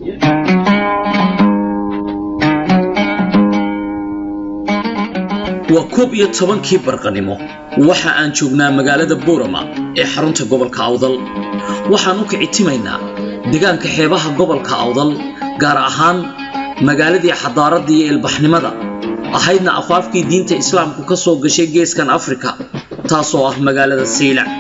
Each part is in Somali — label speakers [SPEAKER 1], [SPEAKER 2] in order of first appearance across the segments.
[SPEAKER 1] waa koob iyo tobankii barqanimo waxa aan joognaa magaalada boorama ee xarunta gobolka awdal waxaan u kicitimaynaa deegaanka xeebaha gobolka awdal gaar ahaan magaaladii xadaaradda iyo ilbaxnimada ahaydna afaafkii diinta islaamku ka soo gashay geeskan afrika taasoo ah magaalada saylac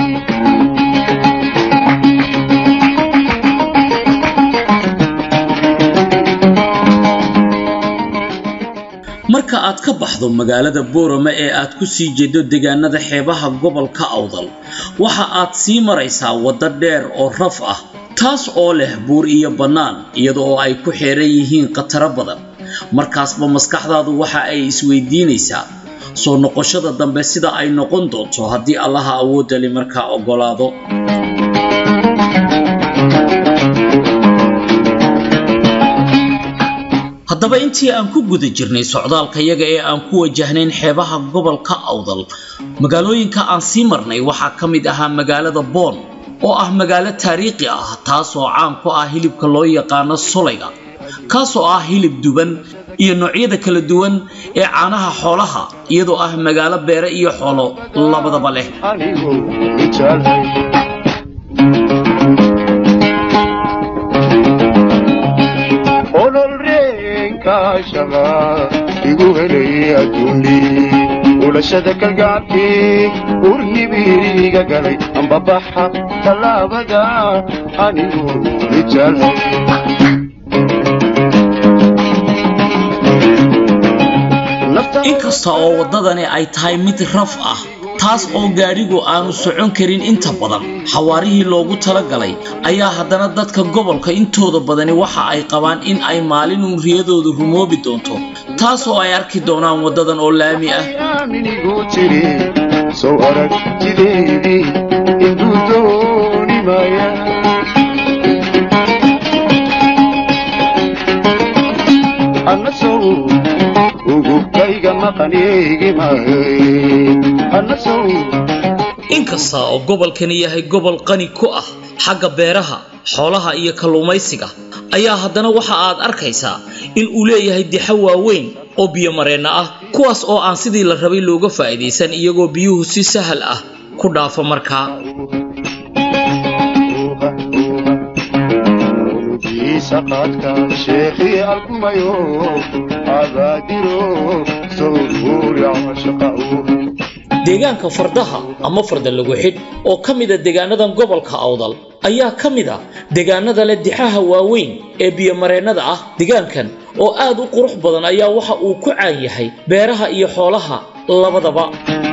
[SPEAKER 1] marka aad ka baxdo magaalada boorama ee aad ku sii jeedo deegaanada xeebaha gobolka awdal waxa aad sii maraysaa waddo dheer oo raf ah taas oo leh buur iyo bannaan iyada oo ay ku xeeran yihiin khataro badan markaasba maskaxdaadu waxa ay isweydiinaysaa soo noqoshada dambe sida ay noqon doonto haddii allaha awoodali markaa oggolaado haddaba intii aan ku guda jirnay socdaalkayaga ee aan ku wajahnayn xeebaha gobolka awdal magaalooyinka aan sii marnay waxaa ka mid ahaa magaalada boon oo ah magaalo taariikhi ah taasoo caan ku ah hilibka loo yaqaano solayga kaasoo ah hilib duban iyo noocyada kala duwan ee caanaha xoolaha iyadoo ah magaalo beere iyo xoolo labadaba leh
[SPEAKER 2] igu helay adduuni ulashada kalgacabkii urnibiriga galay ambabaxa tallaabada anigu ijalhay
[SPEAKER 1] inkasta oo waddadani ay tahay mid raf ah taas oo gaadhigu aanu socon karin inta badan xawaarihii loogu talagalay ayaa haddana dadka gobolka intooda badani waxa ay qabaan in ay maalinun riyadoodu rumoobi doonto taas oo ay arki doonaan waddadan oo laami ah
[SPEAKER 2] minigu tiri sow aragtideydii induu dooni maaya anna sow ugubkayga maqanigi mahay anna sow
[SPEAKER 1] inkasta oo gobolkani yahay gobol qani ku ah xagga beeraha xoolaha iyo kalluumaysiga ayaa haddana waxa aad arkaysaa in uu leeyahay dixo waaweyn oo biyomareenna ah kuwaas oo aan sidii la rabay looga faa'iidaysan iyagoo biyuhu si sahal ah ku dhaafo markaa
[SPEAKER 2] saqaadka sheekhii alkumayo abaadiro sowguuri cashaqa'u
[SPEAKER 1] deegaanka fardaha ama farda lagu xidh oo ka mida deegaanadan gobolka awdal ayaa ka mid a deegaanada leh dixaha waaweyn ee biyomareennada ah deegaankan oo aad u qurux badan ayaa waxa uu ku caan yahay beeraha iyo xoolaha labadaba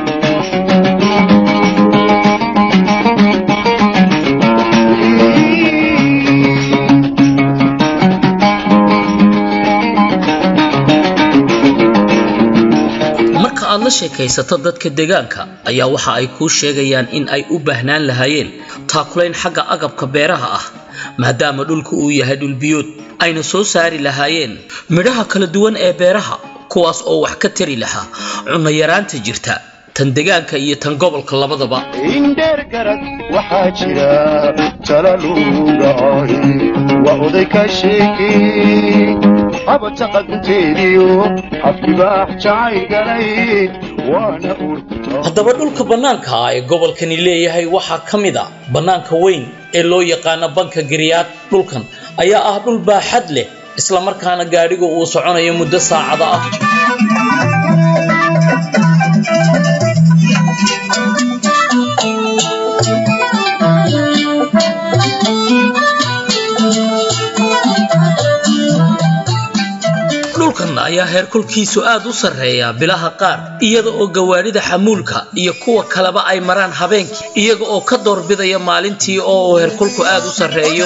[SPEAKER 1] marka aad la sheekaysato dadka deegaanka ayaa waxa ay kuu sheegayaan in ay u baahnaan lahaayeen taakulayn xagga agabka beeraha ah maadaama dhulku uu yahay dhulbiyood ayna soo saari lahaayeen midhaha kala duwan ee beeraha kuwaas oo wax ka tari lahaa cunno yaraanta jirta tan deegaanka iyo tan gobolka labadaba
[SPEAKER 2] indheer garad waxaa jira talalugaay waa oday ka sheekey habata qadunteediyo afkibaax jacay galay waana urta
[SPEAKER 1] haddaba dhulka bannaanka ah ee gobolkani leeyahay waxaa ka mid a bannaanka weyn ee loo yaqaano banka giriyaad dhulkan ayaa ah dhul baaxad leh islamarkaana gaadhigu uu soconayo muddo saacada ah dhulkan ayaa heerkulkiisu aad u sarreeya bilaha qaar iyada oo gawaadhida xamuulka iyo kuwa kaleba ay maraan habeenkii iyaga oo ka doorbidaya maalintii oo uu heerkulku aad u sarreeyo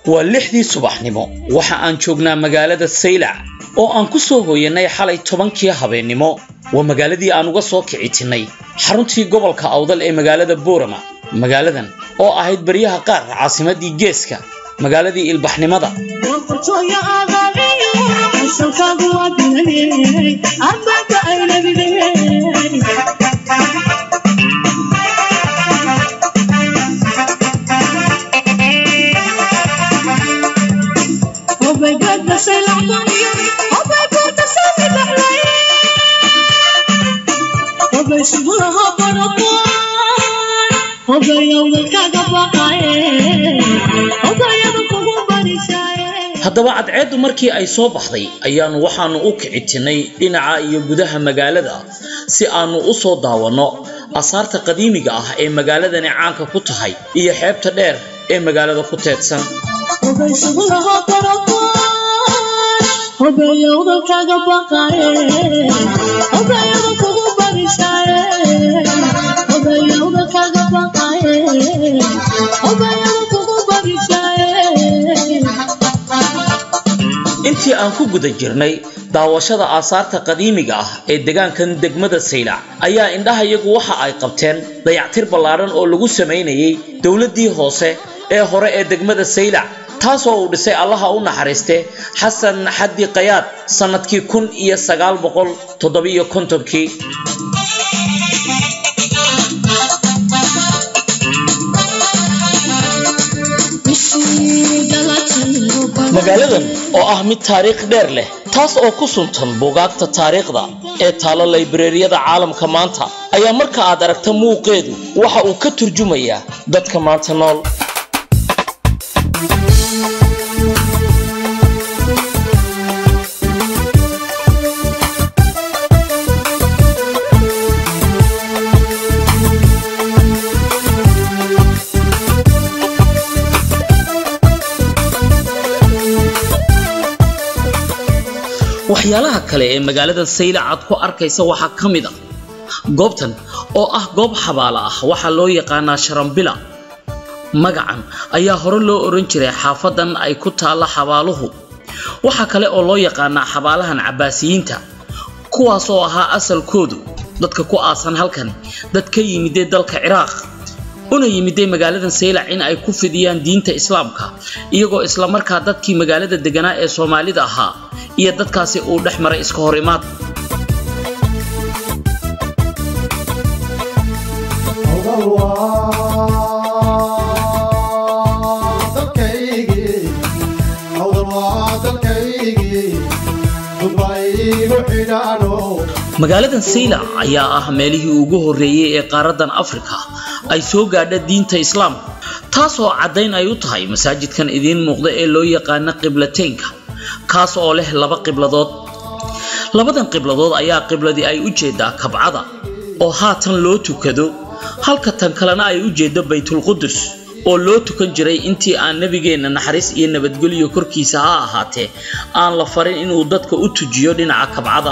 [SPEAKER 1] waa lixdii subaxnimo waxa aan joognaa magaalada saylac oo aan ku soo hooyanay xalay tobankii habeennimo waa magaaladii aan uga soo kicitinnay xaruntii gobolka awdal ee magaalada boorama magaaladan oo ahayd baryaha qaar caasimadii geeska magaaladii ilbaxnimada haddaba cadceeddu markii ay soo baxday ayaannu waxaannu u kicitinnay dhinaca iyo gudaha magaalada si aannu u soo daawanno asaarta qadiimiga ah ee magaaladani caanka ku tahay iyo xeebta dheer ee magaalada ku teedsan intii aan ku guda jirnay daawashada aasaarta qadiimiga ah ee degaankan degmada saylac ayaa indhahayagu waxa ay qabteen dayactir ballaadhan oo lagu samaynayay dowladdii hoose ee hore ee degmada saylac taasoo uu dhisay allaha u naxariiste xasan xaddi kayaad sannadkii kun iyo sagaal boqol toddobiyo kontonkii magaaladan oo ah mid taariikh dheer leh taas oo ku suntan buugaagta taariikhda ee taalo laybareeriyada caalamka maanta ayaa marka aad aragta muuqeedu waxa uu ka turjumayaa dadka maanta nool waxyaalaha kale ee magaalada saylac aad ku arkaysa waxaa ka mid ah goobtan oo ah goob xabaala ah waxaa loo yaqaanaa sharambila magacan ayaa hore loo odhan jiray xaafadan ay ku taalla xabaaluhu waxaa kale oo loo yaqaanaa xabaalahan cabbaasiyiinta kuwaas oo ahaa asalkoodu dadka ku aasan halkan dad ka yimidee dalka ciraaq una yimiday magaaladan saylac in ay ku fidiyaan diinta islaamka iyagoo islamarkaa dadkii magaalada deganaa ee soomaalida ahaa iyo dadkaasi uu dhex maray iska hor imaad magaaladan saylac ayaa ah meelihii ugu horreeyey ee qaaradan afrika ay soo gaadha diinta islaamka taasoo caddayn ay u tahay masaajidkan idiin muuqda ee loo yaqaana qiblateynka kaas oo leh laba qibladood labadan qibladood ayaa qibladii ay u jeedaa kabcada oo haatan loo tukado halka tan kalena ay u jeeddo baytulqudus oo loo tukan jiray intii aan nebigeenna naxariis iyo nabadgelyo korkiisa ha ahaatee aan la farin inuu dadka u tujiyo dhinaca kabcada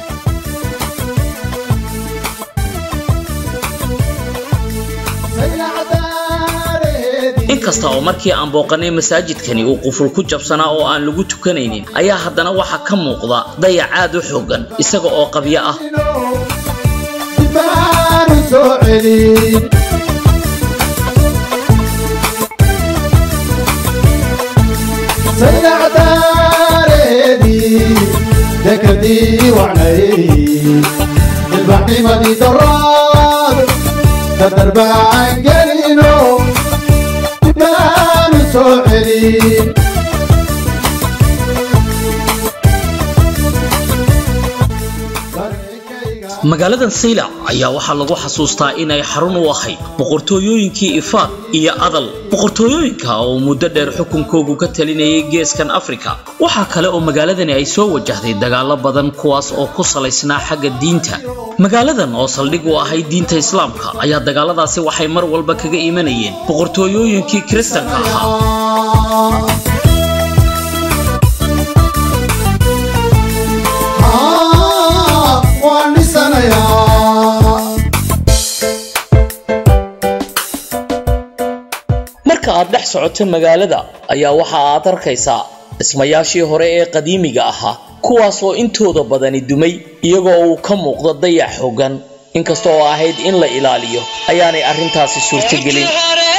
[SPEAKER 1] inkasta oo markii aan booqanay masaajidkani uu quful ku jabsanaa oo aan lagu tukanaynin ayaa haddana waxaa ka muuqda dayac aad u xooggan isaga oo qabyo ah
[SPEAKER 3] ذكرتي وعناي البحيمة دراد تدرب عن قرينو تبان سوعري
[SPEAKER 1] magaaladan saylac ayaa waxaa lagu xasuustaa inay xarun u ahayd boqortooyooyinkii ifaaq iyo adal boqortooyooyinka oo muddo dheer xukunkoogu ka talinayay geeskan afrika waxaa kale oo magaaladani ay soo wajahday dagaallo badan kuwaas oo ku salaysnaa xagga diinta magaaladan oo saldhig u ahayd diinta islaamka ayaa dagaaladaasi waxay mar walba kaga imanayeen boqortooyooyinkii kiristanka ahaa marka aad dhex socoto magaalada ayaa waxa aad arkaysaa dhismayaashii hore ee qadiimiga ahaa kuwaas oo intooda badani dumay iyagoo uu ka muuqdo dayax xooggan inkasta oo ahayd in la ilaaliyo ayaanay arrintaasi suurtogelin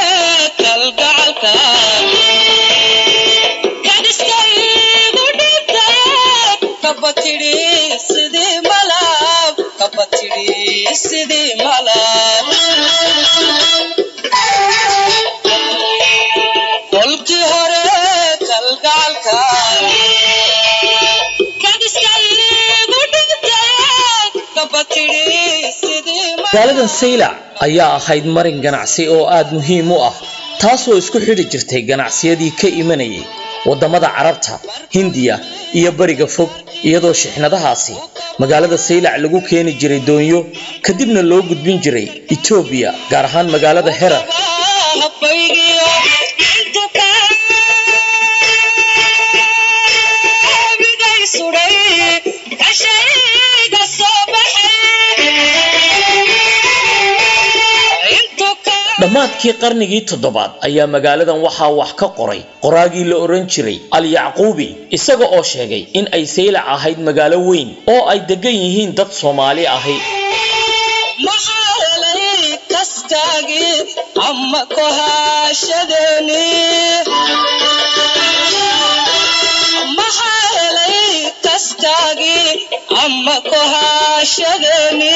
[SPEAKER 4] kolkii hore kalgacalka
[SPEAKER 1] magaaladan saylac ayaa ahayd marin ganacsi oo aad muhiim u ah taasoo isku xidhi jirtay ganacsiyadii ka imanayay waddamada carabta hindiya iyo bariga fog iyadoo shixnadahaasi magaalada saylac lagu keeni jiray doonyo kadibna loo gudbin jiray etoobiya gaar ahaan magaalada herar dhammaadkii qarnigii toddobaad ayaa magaaladan waxaa wax ka qoray qoraagii la odhan jiray al-yacquubi isaga oo sheegay in ay saylac ahayd magaalo weyn oo ay degan yihiin dad soomaali ahi
[SPEAKER 4] ama kohashadeni maxaa helay kaskaagii ama kohashadeni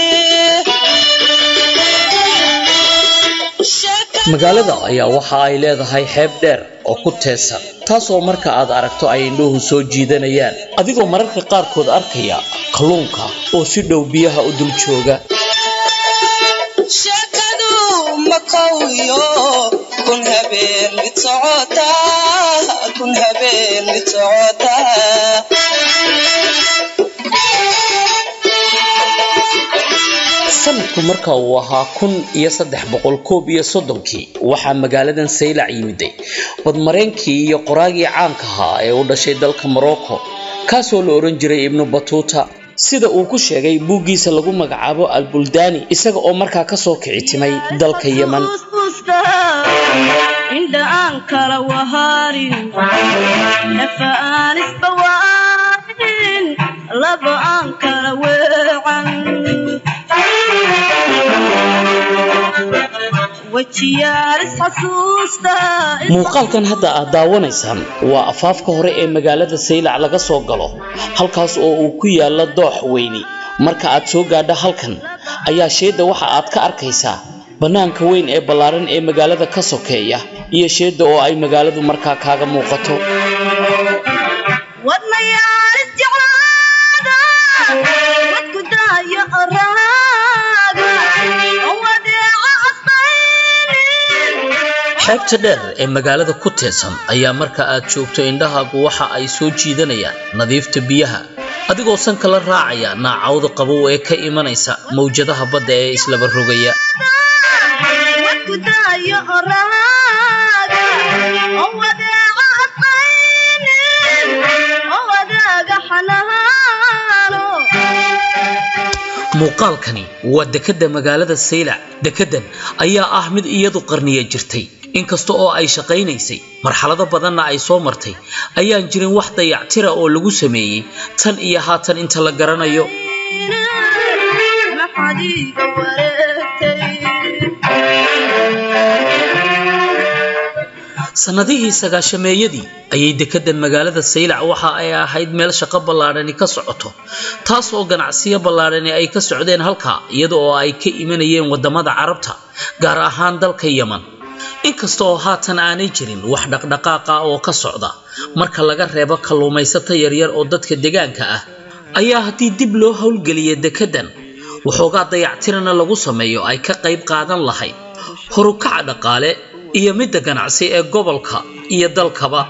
[SPEAKER 1] magaalada ayaa waxa ay leedahay xeeb dheer oo ku teesan taasoo marka aad aragto ay indhuhu soo jiidanayaan adigoo mararka qaarkood arkaya kalluunka oo si dhow biyaha u dul jooga
[SPEAKER 4] sheekadu makowiyo kun habeen mid socota kun habeen mid socota
[SPEAKER 1] sanadku marka uu ahaa kun iyo saddex boqol koob iyo soddonkii waxaa magaaladan saylac yimiday badmareenkii iyo qoraagii caanka ahaa ee u dhashay dalka morocco kaasoo la odhan jiray ibnu batuuta sida uu ku sheegay buuggiisa lagu magacaabo albuldaani isaga oo markaa kasoo kici timay dalka yeman
[SPEAKER 5] indha aan kala waharin nafa aan isbawaarin laba aan kala weecan wejiyaal isxasuusta
[SPEAKER 1] muuqaalkan hadda aad daawanaysaan waa afaafka hore ee magaalada saylac laga soo galo halkaas oo uu ku yaala doox weyni marka aad soo gaadho halkan ayaa sheedda waxa aad ka arkaysaa bannaanka weyn ee ballaaran ee magaalada ka sokeeya iyo sheedda oo ay magaaladu markaa kaaga muuqato
[SPEAKER 5] wadnayaal isjeclaada wadku daayo raaga oo wadeeca asbaynin
[SPEAKER 1] xeebta dheer ee magaalada ku teedsan ayaa marka aad joogto indhahaagu waxa ay soo jiidanayaan nadiifta biyaha adigoo sanka la raacaya naacawda qabow ee ka imanaysa mawjadaha badda ee islaba rogaya
[SPEAKER 5] wadku daayo raaga oo wadeeca asbaynin oo wadaaga xanaano
[SPEAKER 1] muuqaalkani waa dekedda magaalada saylac dekeddan ayaa ah mid iyadu qarniya jirtay inkasta oo ay shaqaynaysay marxalado badanna ay soo martay ayaan jirin wax dayactira oo lagu sameeyey tan iyo haatan inta la garanayo
[SPEAKER 5] maxaad iiga wareegtay
[SPEAKER 1] sannadihii sagaashameeyadii ayay dekeddan magaalada saylac waxa ay ahayd meel shaqo ballaadhani ka socoto taas oo ganacsiyo ballaadhani ay ka socdeen halkaa iyada oo ay ka imanayeen waddamada carabta gaar ahaan dalka yeman inkasta oo haatan aanay jirin wax dhaqdhaqaaqa oo ka socda marka laga reebo kalluumaysato yaryar oo dadka deegaanka ah ayaa haddii dib loo howlgeliya dekeddan waxoogaa dayactirana lagu sameeyo ay ka qayb qaadan lahayd horukaca dhaqaale iyo midda ganacsi ee gobolka iyo dalkaba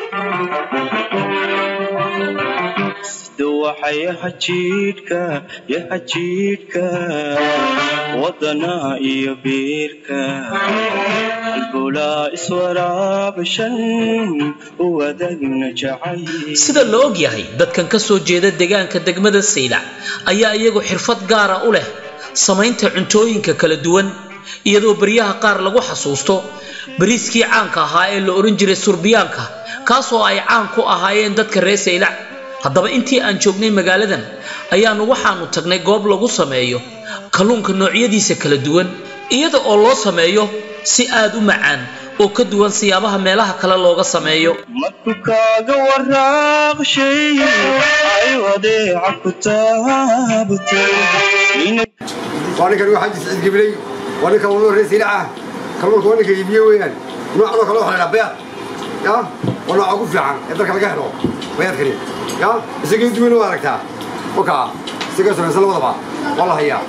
[SPEAKER 6] waxay hajiidhka yo hajiidhka wadana iyo biirka albulaa iswaraabashan u wadagna jacay
[SPEAKER 1] sida la og yahay dadkan ka soo jeeda deegaanka degmada saylac ayaa iyagu xirfad gaara u leh samaynta cuntooyinka kala duwan iyadoo baryaha qaar lagu xasuusto bariiskii caanka ahaa ee la odhan jiray surbiyaanka kaasoo ay caan ku ahaayeen dadka reer saylac haddaba intii aan joognay magaaladan ayaanu waxaanu tagnay goob lagu sameeyo kalluunka noocyadiisa kala duwan iyada oo loo sameeyo si aad u macaan oo ka duwan siyaabaha meelaha kale looga sameeyo
[SPEAKER 6] markuu kaaga waraaqshay ay wadeeca ku taabatay nina
[SPEAKER 7] waa ninkan waxaa jis cidgibilay waa ninka wallo reer silaca kalluunka waa ninka iibiye weeyaan noocan oo kale waxaa la dhaha bayaad ya waa nooca ugu fiican ee dalka laga helo bayaadkani ya isagii duwan waa aragtaa wakaa isaga samaysan labadaba waa la hayaa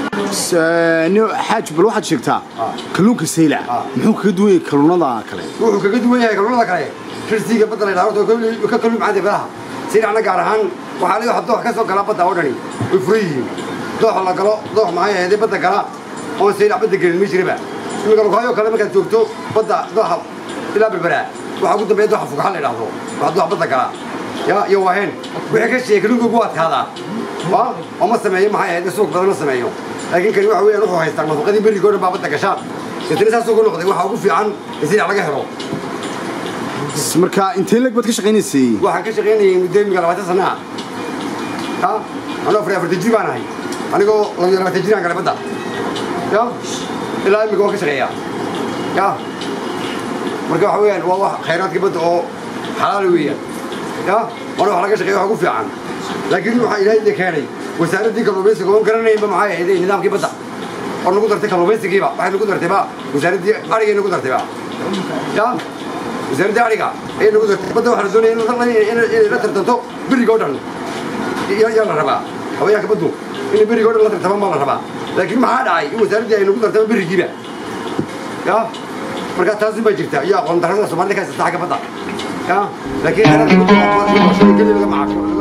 [SPEAKER 3] xaaj bal waxaad sheegtaa kalluunka saylac muxuu kaga duwan yahay kalluunada kale
[SPEAKER 7] wuxuu kaga duwan yahay kalluunada kale shirsiga badda la yidhahdo oo ka kalluun macaan badaha silacna gaar ahaan waxaa la waxa doox ka soo gala badda oo dhani way furan yihiin dooxa la galo doox maxay ahaydee badda gala oon silac badda gelin ma jiraba imika lugahayoo kale markaad joogto badda dooxa ilaa berberaa waxaa ugu dambeeya dooxa fugaxa la yidhahdo waxaa doox badda gala ya iyo waaheen wixii ka sheegay kalluunka ugu adkaadaa waa oo ma sameeyo maxay ahayd suuq badan ma sameeyo laakiin kani waxa weeyaan wuxuu haystaa nafaqadii berriga oo dhan baa badda gasha deetana saasuu ku noqday waxaa ugu fiican in silac laga helo
[SPEAKER 3] marka intee leg baad ka shaqaynaysay
[SPEAKER 7] waxaan ka shaqaynayay muddo imika labaatan sana ah ya anoo afar afartan jir baan ahay anigoo labiyo labaatan jiraan galay badda ya ilaa imika waan ka shaqeeyaa ya marka waxa weeyaan waa wax khayraadka badda oo xalaal weeyaan ya waana wax laga shaqeeya wax ugu fiican laakiin waxaa ilaahay idin keenay wasaaraddii kalluumaysiga oon garanaynba maxay ahayd nidaamkii badda oo nagu dartay kalluumaysigiiba waxay nagu dartayba wasaaraddii arigay nagu dartayba ya wasaaradda ariga ayay nagu dartay badda waxaa la doonaya inay la tartanto beriga oo dhan yaa la rabaa hawayaanka baddu inay beriga oo dhan la tartamaan baa la rabaa laakiin maxaa dhacay in wasaaraddii ay nagu dartaba berigiiba ya marka taasin baa jirta iyo aqoon darrada soomaalida ka haysata xagga badda ya laakiin keli laga macaasho